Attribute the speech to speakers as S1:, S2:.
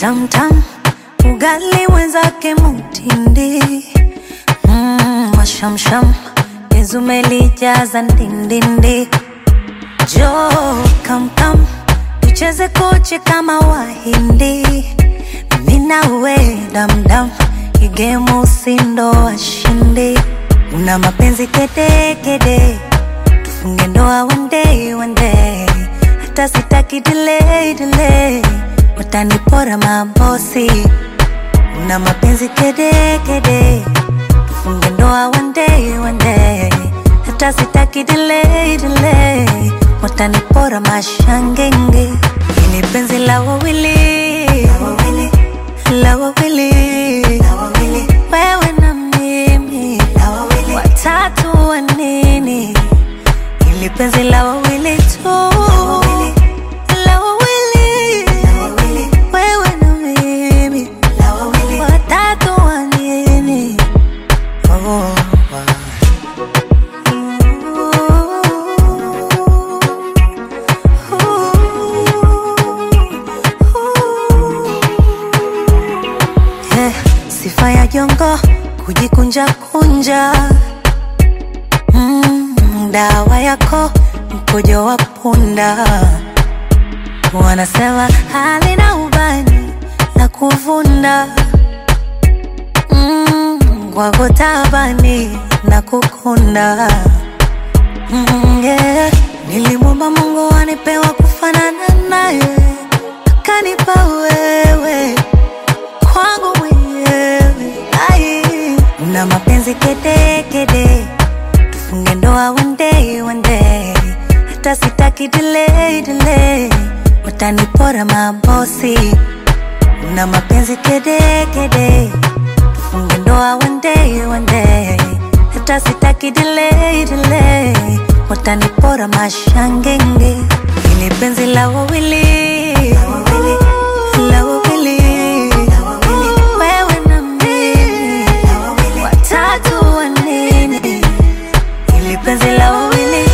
S1: tamtam, ugali mwenzake mutindi mm, mashamsham penzi umelijaza ndindindi, jo kamkam tucheze koche kama Wahindi, mimi na we damdam, igemu usindo washindi, una mapenzi kede kede, tufunge ndoa one day one day, hata sitaki delay delay, watanipora mabosi, una mapenzi kede kede, tufunge ndoa one day one day, hata sitaki delay delay, watanipora mashangenge, ini penzi la wawili la wawili, wewe na mimi watatu wa nini? Ili penzi la wawili tu, la wawili, wewe na mimi watatu wa nini? Oh, Eh, sifa ya jongo kujikunja kunja mm, dawa yako mkojo wa punda wanasema halina ubani la kuvunda mm, kwako tabani na kukunda mm, yeah. nilimwomba mungu anipewa kufanana naye akanipa wewe kwangu mwenyewe ai una mapenzi kede kede tufunge ndoa one day one day hata sitaki delay delay watanipora mabosi una mapenzi kede kede tufunge ndoa one day one day hata sitaki delay delay watanipora mashangenge ili penzi la wawili la wawili wewe na mimi watatu wa nini ili penzi la wawili